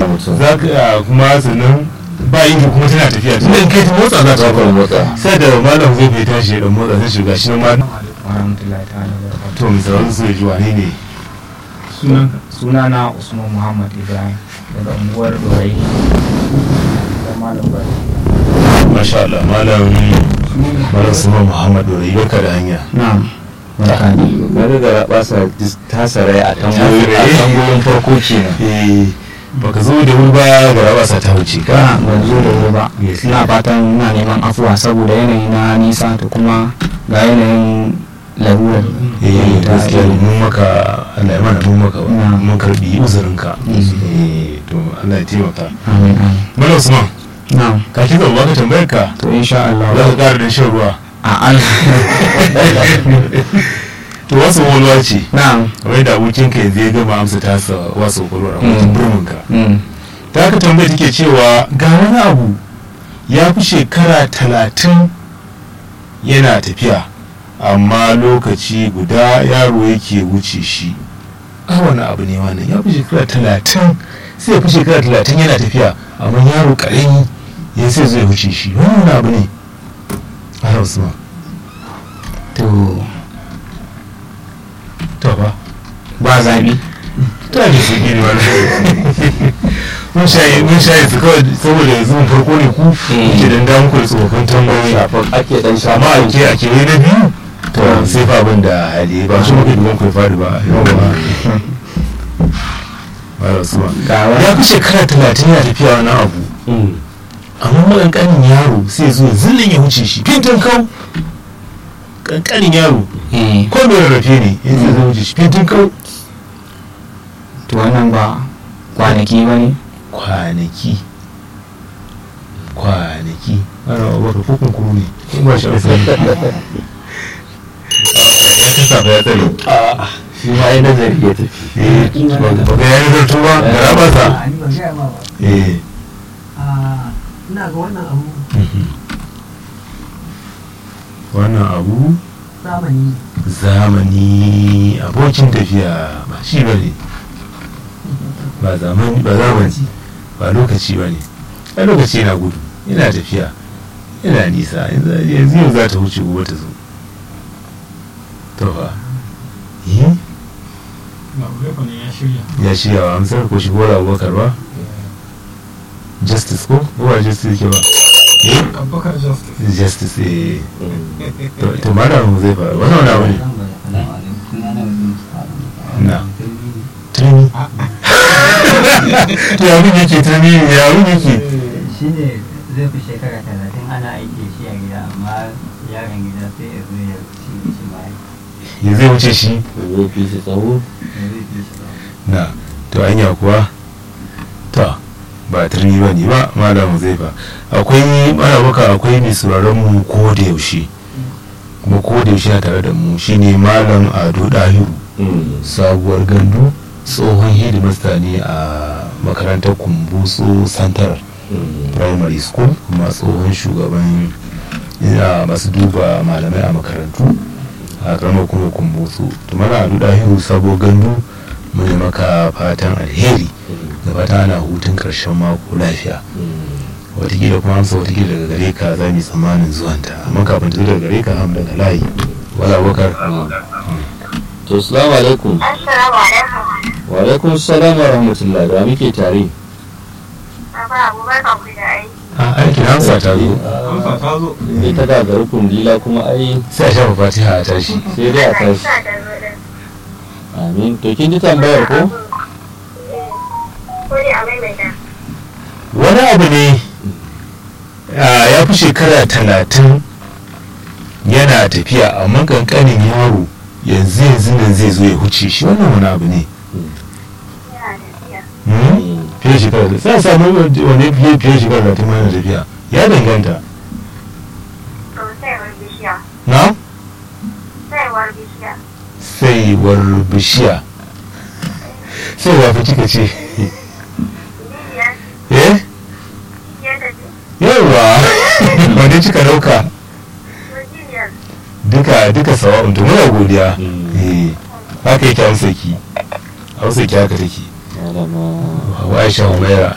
mutum za ka kuma sannan ba inji kuma tana tafiya tun da in kai ta motsa za ta za ka fara motsa sai da malam zai bai tashi ya dan motsa sai shiga shi ma warahmatullahi ta'ala barakatuh to mai sauran su ji wane ne sunana usman muhammad ibrahim daga unguwar dorai da malam bari masha Allah malam malam Suman Muhammad Dorai barka da hanya na'am barka ne na riga basa ta sarai a Tambayoyi. tangoyin farko kenan eh baka zo da wuri ba ga rabasa ta wuce ka ka ban zo da wuri ba Yes. ina fatan ina neman afuwa saboda yanayi na nisa to kuma ga yanayin larurar eh ta- gaskiya ne, mun maka Allah ya mana mun maka ba Na. mun karbi uzurinka Mm. eh to Allah ya taimaka amin amin malam Usman na'am ka ki zama ka tambayar ka to insha Allah za ka ƙara da shan ruwa a an to wasu walwa ce na'am kamar da abokinka yanzu ya gama amsa tasa wasu walwa a Mm. wajen burminka mm. ta haka tambaya take cewa ga wani abu ya fi shekara talatin yana tafiya amma lokaci guda yaro yake wuce shi a wani abu ne wannan ya fi shekara talatin sai ya fi shekara talatin yana tafiya amma yaro ƙarami ya sai zai wuce shi wani wani abu ne a hausa to to ba ba zabi ta ne su gini wani mun shayi mun shayi su kawai saboda yanzu mun farko ne ku ke dan damu ku da tsofaffin tambayoyi shafin ake dan amma a ke a ke na biyu to sai fa abin da hali ba shi muke duban kai fadi ba yawa ba da su ba ga wani ya fi shekara talatin yana tafiya wani abu amma makankanin yaro sai zo zillin ya wuce shi fintin kau kankanin yaro eh ko mai rarrafe ne yanzu zai wuce shi fintin kau to wannan ba kwanaki ba ne kwanaki kwanaki ana wata kokon kuru ne in ba shi amsa ya kasa ba ya tsare shi ma yi nazari ya tafi eh ba ga yayin zartu ba ga rabasa a ni ban gaya ma ba eh a ina ga wannan abu wannan abu zamani zamani abokin tafiya ba shi ba ne ba zamani ba zamani ba lokaci ba ne a lokaci yana gudu yana tafiya yana nisa yanzu yanzu yau za ta wuce gobe ta zo to fa eh ya shirya wa amsar ko shi gora abubakar ba justice ko ko ba justice ke ba eh abubakar justice justice eh to to malam zai fara wannan wani abu ne na turmi to ya mun yake turmi ya mun yake shi ne zai fi shekara talatin ana aiki da shi a gida amma yaron gida sai ya zo ya ci shi ma ya zai wuce shi zai fi shi tsawo ya zai fi shi ba na to anya kuwa to ba turmi ba ne ba malam zai ba akwai mana baka akwai mai sauraron mu ko da yaushe kuma ko da yaushe na tare da mu shine malam ado dahiru sabuwar gandu tsohon hidimasta ne a makarantar kumbutso santar primary school kuma tsohon shugaban ina masu duba malamai a makarantu a karamar kuma kumbutso to mana ado dahiru sabuwar gandu mun yi maka fatan alheri da fatan ana hutun karshen mako lafiya watakila kuma amsa watakila daga gare ka za mu yi tsammanin zuwanta amma kafin ta zo daga gare ka ham daga layi wala bakar to salamu alaikum Assalamu alaikum. wa alaikum salam wa rahmatullah da muke tare Baba Abubakar ku da aiki. a aikin amsa ta zo amsa ta zo ita ga gari kundila kuma ai sai a shafa fatiha a tashi sai dai a Allah ya tashi sa ta zo din. amin to kin ji tambayar ko Eh, Ko dai a maimaita. wani abu ne ah, ya fi shekara talatin yana tafiya amma kankanin yaro yanzu yanzu nan zai zo ya huce shi wannan wani abu ne Yana tafiya. Hmm? fiye da shekara da sai a samu wani fiye fiye da shekara da ta yana tafiya ya danganta To saiwar bishiya. na Saiwar bishiya. saiwar bishiya saiwa fa kika ce Bibiya. eh Bibiya ta ce. yawa wanda kika dauka Wajiyar. duka duka sawa'un to muna godiya Mm. eh haka yake hausa ki hausa ki haka take malama wa aisha humaira